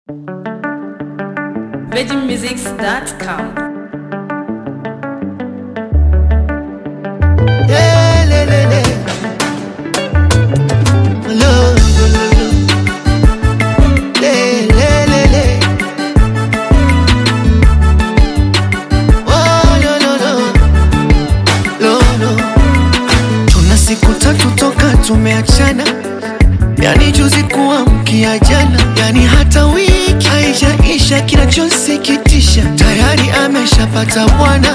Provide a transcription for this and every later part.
VeggieMusics.com. Yeah, le, le, le. Lo, lo, lo, lo. Le, le, le, le. Oh, lo, lo, lo. Lo, lo. Tuna siku tatu toka tumeachana, yani juzi kuamkia jana, yani hata wiki haijaisha. Kinachosikitisha tayari ameshapata bwana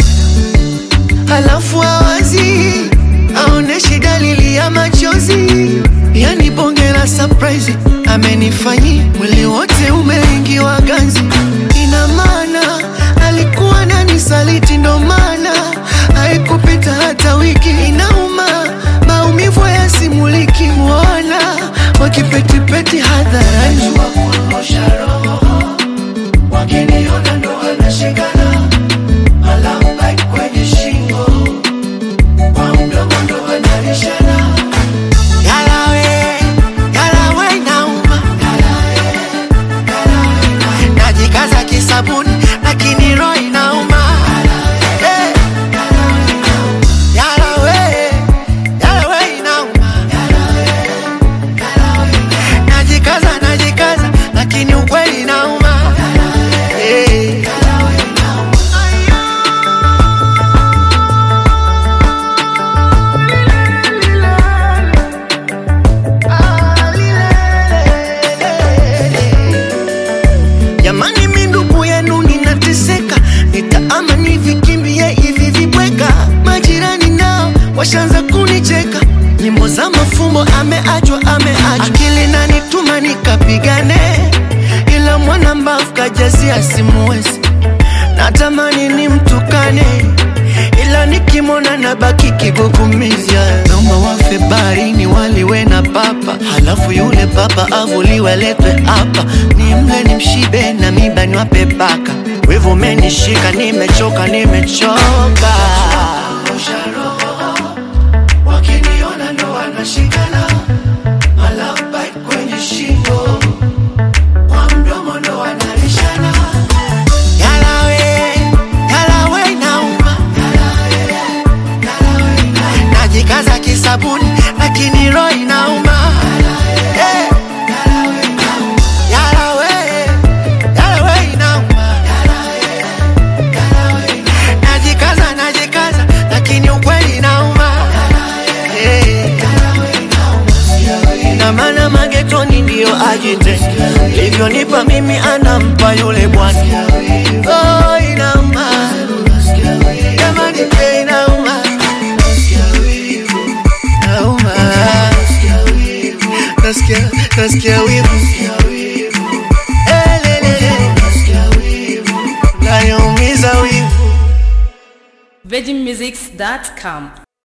halafu awazi aoneshi dalili ya machozi, yani bonge la surprise amenifanyi, mwili wote umeingiwa ganzi. Ina maana alikuwa nani saliti, ndo maana haikupita hata wiki. Inauma, maumivu yasimuliki, muona wakipetipeti hadharani, wakiniona ndo wanashikana alama kwenye shingo kwa mdomo ndo wanalishana yalawe yalawe nauma najikaza kisabuni lakini roho inauma Eh. Yalawe, yalawe inauma. Najikaza, najikaza, lakini ukweli inauma Eh. Jamani, mi ndugu yenu ninateseka, nitaama nivikimbie hivi vibweka. Majirani nao washaanza kunicheka, nyimbo za mafumbo, ameachwa ameachwa, akili nanituma nikapigane, ila mwana mbavu kajazia simuwezi, natamani nimtukane ila nikimwona na baki kigugumiza. Naomba wafe baharini waliwe na papa, halafu yule papa avuliwe aletwe hapa, nimle nimshibe na miba niwape paka. Wivu umenishika, nimechoka, nimechoka. Wakiniona ndo wanashikana, malapa kwenye shingo, kwa mdomo ndo wanalishana. Yalawe, yalawe nauma najikaza kisabuni lakini roho inauma Eh. Yalawe, yalawe inauma. Najikaza, najikaza, lakini ukweli inauma Eh. Ina maana magetoni ndio ajite livyonipa mimi anampa yule bwana oh, inauma jamani eh, inauma nauma nasikia nasikia wivu Eh, le, le, le. nayoumiza wivu VeggieMusics.com.